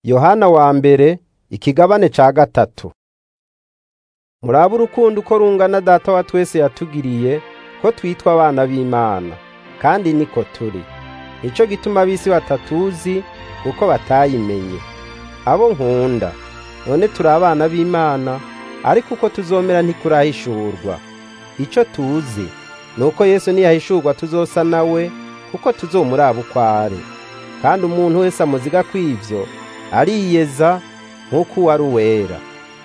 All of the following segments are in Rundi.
Yohana wa mbere ikigabane ca gatatu murabe urukundo uko rungana data wa twese yatugiriye ko twitwa abana b'Imana kandi niko turi nico gituma ab'isi batatuzi kuko batayimenye abo nkunda none turi abana b'Imana ariko uko tuzomera ntikurahishurwa ico tuzi nuko Yesu niyahishurwa tuzosa nawe kuko tuzomuraba uko ari kandi umuntu wese amuziga kw'ivyo ariyeza nk'uko uwari uwera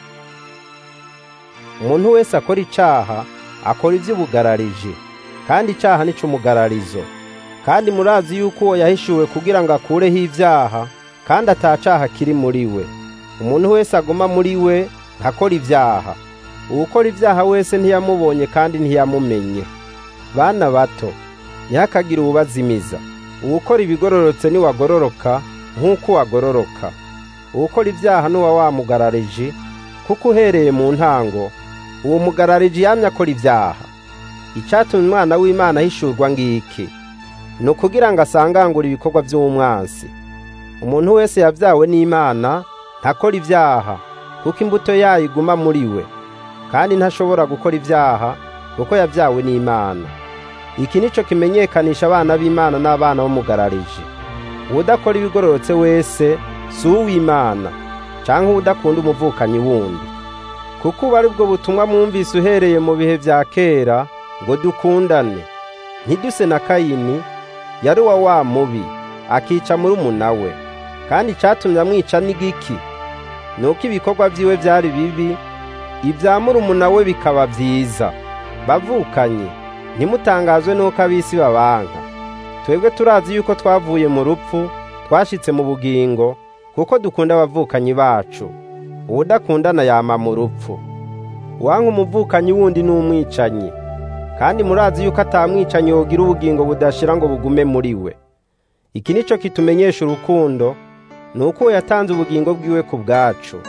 umuntu wese akora icaha akora ivy'ubugarariji kandi icaha ni c'umugararizo kandi murazi yuko uwo yahishuwe kugira ngo akureho ivyaha kandi ata caha kiri muri we umuntu wese aguma muri we ntakora ivyaha uwukora ivyaha wese ntiyamubonye kandi ntiyamumenye bana bato ntihakagire uwubazimiza uwukora ibigororotse niwagororoka nk'uko wagororoka uwukora ivyaha nuwa wamugarariji kuko uhereye mu ntango uwo mugarariji yamye akora ivyaha icatumye umwana w'Imana ahishurwa ngiki ni ukugira ngo asangangure ibikorwa vy'umwansi umuntu wese yavyawe n'Imana ntakora ivyaha kuko imbuto yayo iguma muri we kandi ntashobora gukora ivyaha kuko yavyawe n'Imana iki nico kimenyekanisha abana b'Imana n'abana b'umugarariji uwudakora ibigororotse wese si uw'Imana canke uwudakunda umuvukanyi wundi kuko ubu ari bwo butumwa mwumvise uhereye mu bihe vya kera ngo dukundane ntiduse na Kayini yari wa wa mubi akica murumuna we kandi icatumye amwica n'igiki nuko ibikorwa vyiwe vyari bibi ivya murumuna we bikaba vyiza bavukanye ntimutangazwe nuko ab'isi babanka twebwe turazi yuko twavuye mu rupfu twashitse mu bugingo kuko dukunda abavukanyi bacu uwudakundana yama mu rupfu uwanka umuvukanyi wundi ni umwicanyi kandi murazi yuko atamwicanyi yogira ubugingo budashira ngo bugume muri we iki nico kitumenyesha urukundo nuko uwo yatanze ubugingo bwiwe ku bwacu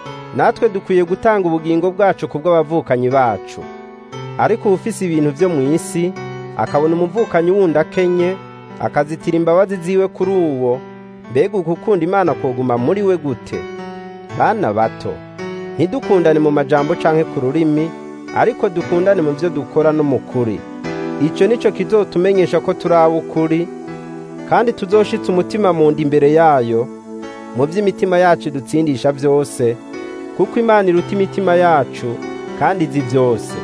natwe dukwiye gutanga ubugingo bwacu ku bw'abavukanyi bacu ariko uwufise ibintu vyo mu isi akabona umuvukanyi wundi akenye akazitira imbabazi ziwe kuri uwo mbega ugukunda imana koguma muri we gute bana bato ntidukundane mu majambo canke ku rurimi ariko dukundane mu vyo dukora no mu kuri ico nico kizotumenyesha ko turi ab'ukuri kandi tuzoshitsa umutima mu nda imbere yayo mu vy'imitima yacu dutsindisha vyose kuko imana iruta imitima yacu kandi izi vyose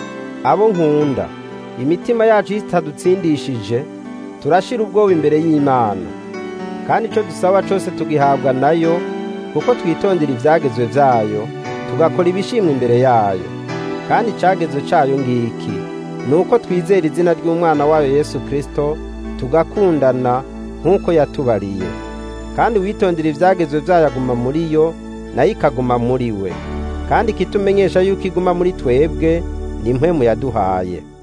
abo nkunda imitima yacu itadutsindishije turashira ubwoba imbere y'Imana kandi ico dusaba cose tugihabwa nayo kuko twitondera ivyagezwe vyayo tugakora ibishimwa imbere yayo kandi icagezwe cayo ngiki nuko twizera izina ry'umwana wayo Yesu Kristo tugakundana nk'uko yatubariye kandi witondera ivyagezwe vyayo aguma muri yo nayo ikaguma muri we kandi ikitumenyesha yuko iguma muri twebwe ni impwemu yaduhaye